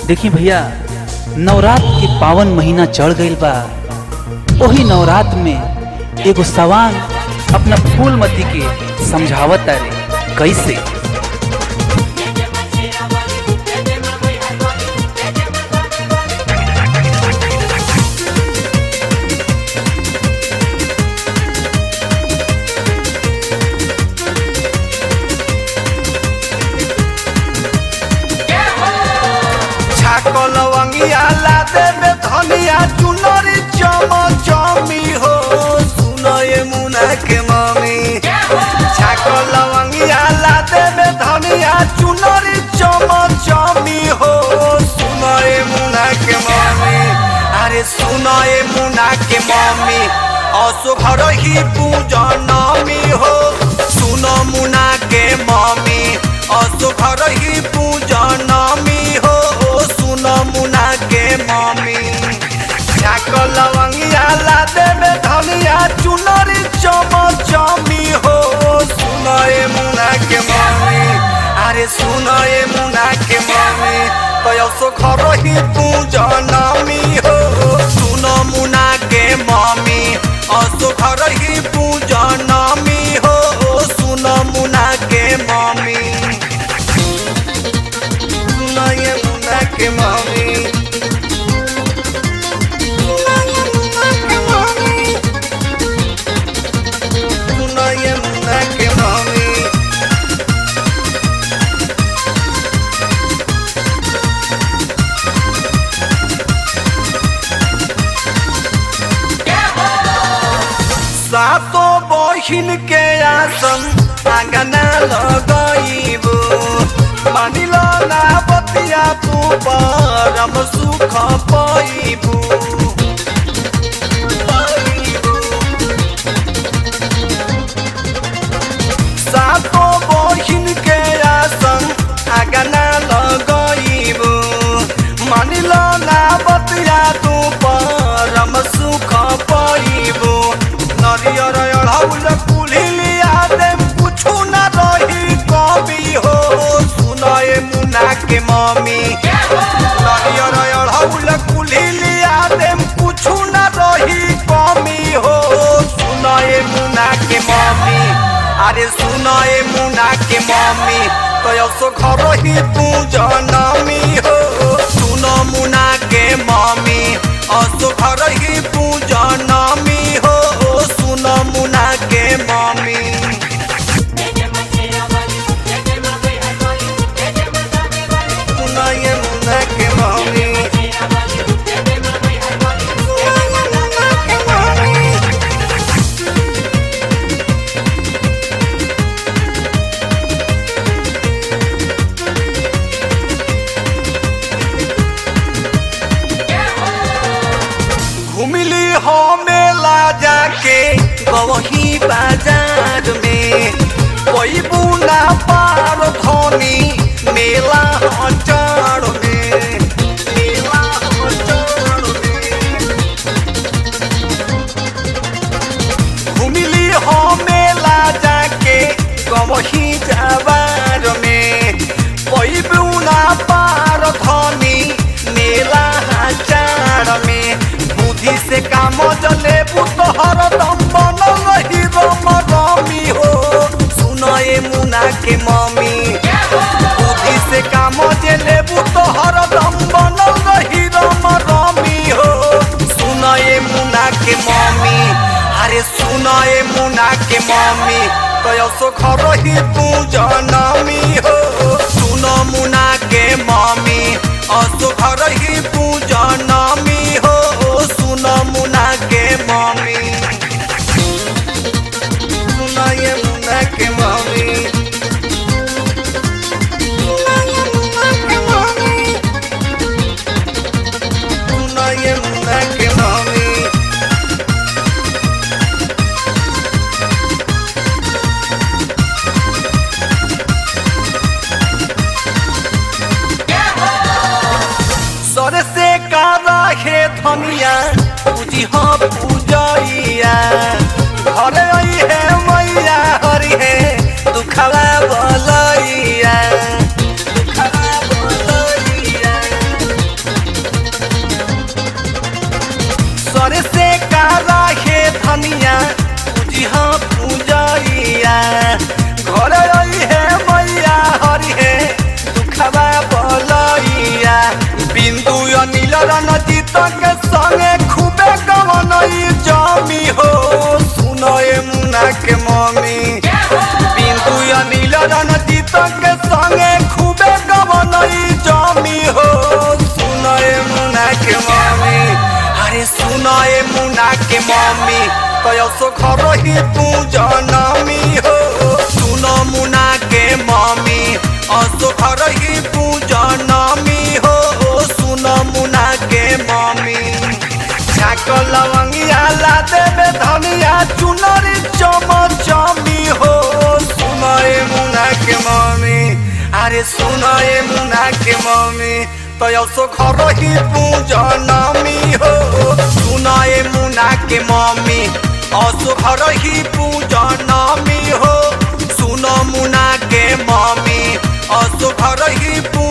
देखी भैया नवरात के पावन महीना चढ़ गईल बा ओही नवरात में एगो सवांग अपना फूलमती के समझावत तारे कैसे छाको लवंगिया ला देबे धनिया चुनरी चम चमी हो सुनो ये मुना के मम्मी छाको लवंगिया ला देबे धनिया चुनरी चम चमी हो सुनो ये मुना के मम्मी अरे सुनो ये मुना के मम्मी असो घर ही पूजनमी हो सुनो मुना के मम्मी असो घर ही पूजनमी हो सुनो मुना के मम्मी छाक लवंगिया ला देबे धनिया चुनरी चम चमी हो सुनो ए मुना के मम्मी अरे सुनो ए मुना के मम्मी कयसो घर ही पूजनमी हो सुनो मुना के मम्मी असो घर ही पूजनमी हो सुनो मुना के मम्मी सुनो ये मुना के मम्मी सुनो ये मुना के मम्मी सुनो ये मुना के मम्मी सातो बहिन के आसन आंगना लगइबो मानिल ना बतिया तू परम सुख पाइबू सातो बहिन के आसन आंगना लगइबो मानिल ना बतिया तू परम सुख पाइबू नरियर अढ़ौल कुलिया देम कुछु न रही कवि हो सुनए मुना के मम्मी नरियर अढ़ौल कुलिया देम कुछु न रही कमी हो सुनए मुना के मम्मी अरे सुनए मुना के मम्मी कयसो घर ही तू जनमी हो सुन मुना के मम्मी असो घर ही तू जनमी हो सुन मुना के मम्मी सुन ये मुना के मम्मी सुन ये मुना के मम्मी घुमली हो मेला जाके गवही बाजार में कोई बुना पार धोनी मेला अचार में मेला अचार में घुमली हो मेला जाके गवही जाबार में कोई बुना पार धोनी मेला हजार में बुद्धि से काम जले तोहर दम बनल रही रम रमी हो सुनो ए मुना के मम्मी बुद्धि से काम जले तोहर दम बनल रही रम रमी हो सुनो ए मुना के मम्मी अरे सुनो ए मुना के मम्मी कयसो घर ही तू जनमी हो सुनो मुना के मम्मी असो घर ही तू जनमी हो सुनो मुना के मम्मी सुनो ये मुना के मम्मी सुनो ये मुना के मम्मी सुनो ये मुना के मम्मी सर से कारा हे धनिया पूजी हाँ पूजैया घर आई है मैया हरि है दुखवा बलैया दुखवा बलैया मुना के मम्मी कयसो घर ही पूजनमी हो सुन मुना के मम्मी असो घर ही पूजनमी हो सुन मुना के मम्मी छाक लवंगिया ला देवे धनिया चुनरी चम चमी हो सुन ए मुना के मम्मी अरे सुन ए मुना के मम्मी तयसो घर ही पूजनमी हो सुन ए मुना के मम्मी असो घर ही पूजनमी हो सुन मुना के मम्मी असो घर ही पूजनमी